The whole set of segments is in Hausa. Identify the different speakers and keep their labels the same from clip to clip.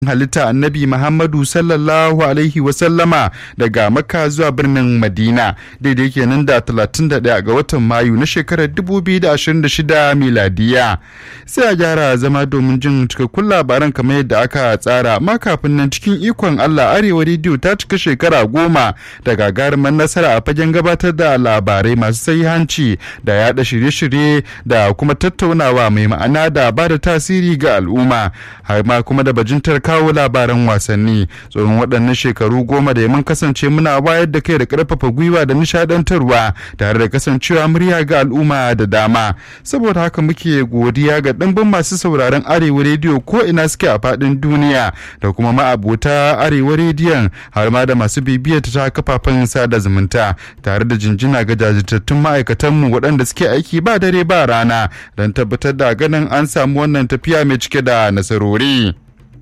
Speaker 1: halitta annabi Muhammadu sallallahu alaihi wasallama daga Makka zuwa birnin Madina daidai kenan da 31 ga watan Mayu na shekarar 2026 miladiya. Sai a gyara zama domin jin cikakkun labaran kamar yadda aka tsara amma kafin nan cikin ikon Allah Arewa rediyo ta cika shekara goma da gagarumar nasara a fagen gabatar da labarai masu sahihanci da yada shirye-shirye da kuma tattaunawa mai ma'ana da ba da tasiri ga al'umma har ma kuma da bajintar kawo labaran wasanni tsoron waɗannan shekaru goma da mun kasance muna wayar da kai da ƙarfafa gwiwa da nishadantarwa tare da kasancewa murya ga al'umma da dama saboda haka muke godiya ga ɗimbin masu sauraron arewa rediyo ko ina suke a faɗin duniya da kuma ma'abota arewa rediyon har ma da masu bibiyar ta kafafen sada zumunta tare da jinjina ga jajirtattun ma'aikatanmu waɗanda suke aiki ba dare ba rana don tabbatar da ganin an samu wannan tafiya mai cike da nasarori.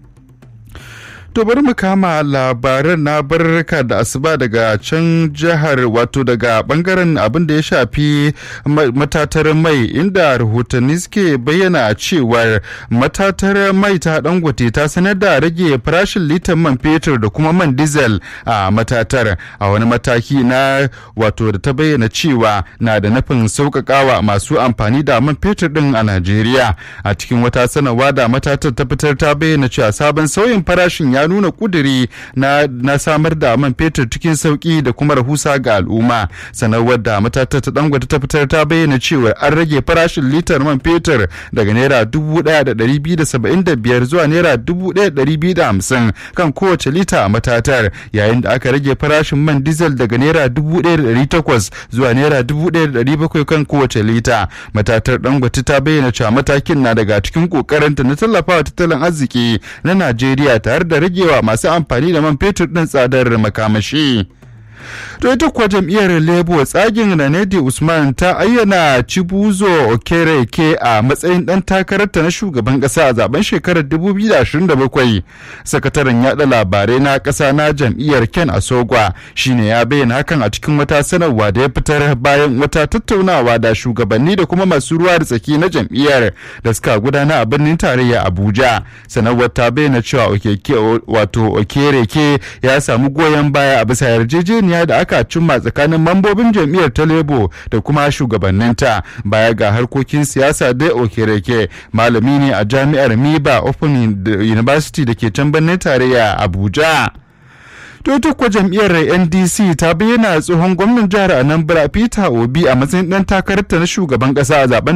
Speaker 1: To bari mu kama labaran na barka da asuba daga can jihar wato daga bangaren abin da ya shafi matatar mai inda rahotanni suke bayyana cewar matatar mai ta dangote ta sanar da rage farashin litan man fetur da kuma man diesel a matatar a wani mataki na wato da ta bayyana cewa na da nufin sauƙaƙawa masu amfani da man fetur din a Najeriya a cikin wata sanarwa da matatar ta fitar ta bayyana cewa sabon sauyin farashin ya nuna kuduri na, na samar da man fetur cikin sauki da kuma rahusa ga al'umma sanarwar da matatar ta dangwata ta fitar ta bayyana cewa an rage farashin litar man fetur daga naira dubu daya da dari biyu da saba'in da biyar zuwa naira dubu daya da dari biyu da hamsin kan kowace lita a matatar yayin da aka rage farashin man diesel daga naira dubu daya da dari takwas zuwa naira dubu daya da dari bakwai kan kowace lita matatar dangwata ta bayyana cewa matakin na daga cikin kokarinta na tallafawa tattalin arziki na najeriya tare da ragewa masu amfani da man fetur ɗin tsadar makamashi. to ita kuwa jam'iyyar labour tsagin ranedi usman ta ayyana cibuzo okereke a matsayin dan takararta na shugaban kasa a zaben shekarar 2027 sakataren yada labarai na kasa na jam'iyyar ken asogwa shine ya bayyana hakan a cikin wata sanarwa da ya fitar bayan wata tattaunawa da shugabanni da kuma masu ruwa da tsaki na jam'iyyar da suka gudana a birnin tarayya abuja sanarwar ta bayyana cewa wato okereke ya samu goyon baya a bisa yarjejeniya da aka cimma tsakanin mambobin jam'iyyar ta lebo da kuma shugabanninta baya ga harkokin siyasa da okereke malami ne a jami'ar miba open university da ke can birnin tarayya abuja to kuwa jam'iyyar ndc ta bayyana tsohon gwamnan jihar anambra peter obi a matsayin dan takararta na shugaban kasa a zaben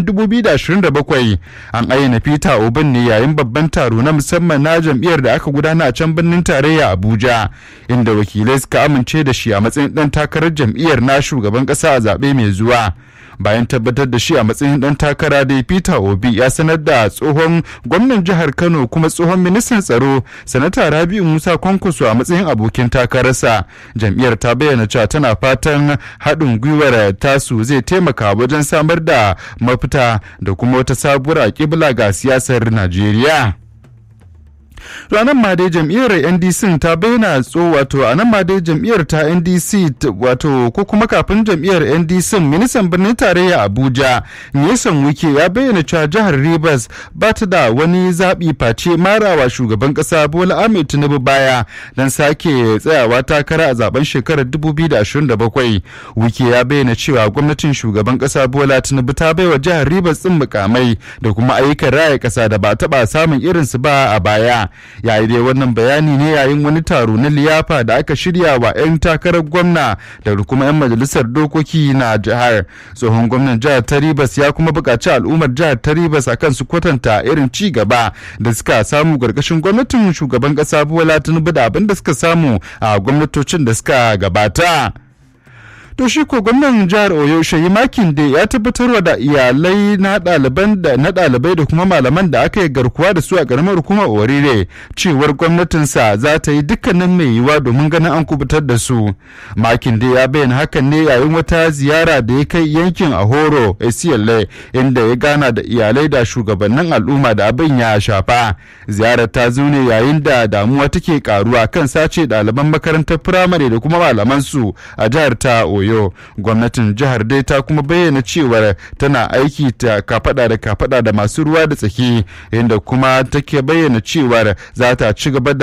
Speaker 1: 2027 an ayyana peter obin ne yayin babban taro na musamman na jam'iyyar da aka gudana a can birnin tarayya abuja inda wakilai suka amince da shi a matsayin dan takarar jam'iyyar na shugaban kasa a zaɓe mai zuwa bayan tabbatar da shi a matsayin dan takara da peter obi ya sanar da tsohon gwamnan jihar kano kuma tsohon ministan tsaro sanata rabi'u musa kwankwaso a matsayin abokin takararsa jam'iyyar ta bayyana cewa tana fatan haɗin gwiwar tasu zai taimaka wajen samar da mafita da kuma wata sabuwar kibla ga siyasar najeriya ranar ma dai jam'iyyar ndc ta bayyana tso wato a nan ma dai jam'iyyar ta ndc wato ko kuma kafin jam'iyyar ndc ministan birnin tarayya abuja nisan wike ya bayyana cewa jihar rivers ba ta da wani zaɓi face marawa shugaban ƙasa bola ahmed tinubu baya don sake tsayawa takara a zaben shekarar 2027 wike ya bayyana cewa gwamnatin shugaban ƙasa bola tinubu ta baiwa jihar rivers ɗin mukamai da kuma ayyukan raya ƙasa da ba taɓa samun irinsu ba a baya yayi dai wannan bayani ne yayin wani taro na liyafa da aka shirya wa 'yan takarar gwamna da kuma 'yan majalisar dokoki na jihar tsohon gwamnan jihar taribas ya kuma buƙaci al'ummar jihar taribas akan su kwatanta irin ci gaba da suka samu ƙarƙashin gwamnatin shugaban ƙasa bola tinubu da abin da suka samu a gwamnatocin da suka gabata. to shi ko gwamnan jihar oyo shayi makin da ya tabbatarwa da iyalai na ɗaliban da na ɗalibai da kuma malaman da aka yi garkuwa da su a ƙaramar hukumar orire cewar gwamnatinsa za ta yi dukkanin mai yiwuwa domin ganin an kubutar da su makin da ya bayyana hakan ne yayin wata ziyara da ya kai yankin ahoro acla inda ya gana da iyalai da shugabannin al'umma da abin ya shafa ziyarar ta zo ne yayin da damuwa take karuwa kan sace ɗaliban makarantar firamare da kuma malaman su a jihar ta oyo oyo gwamnatin jihar dai ta kuma bayyana cewar tana aiki ta kafada da kafada da masu ruwa da tsaki inda kuma take bayyana cewar za ta ci gaba da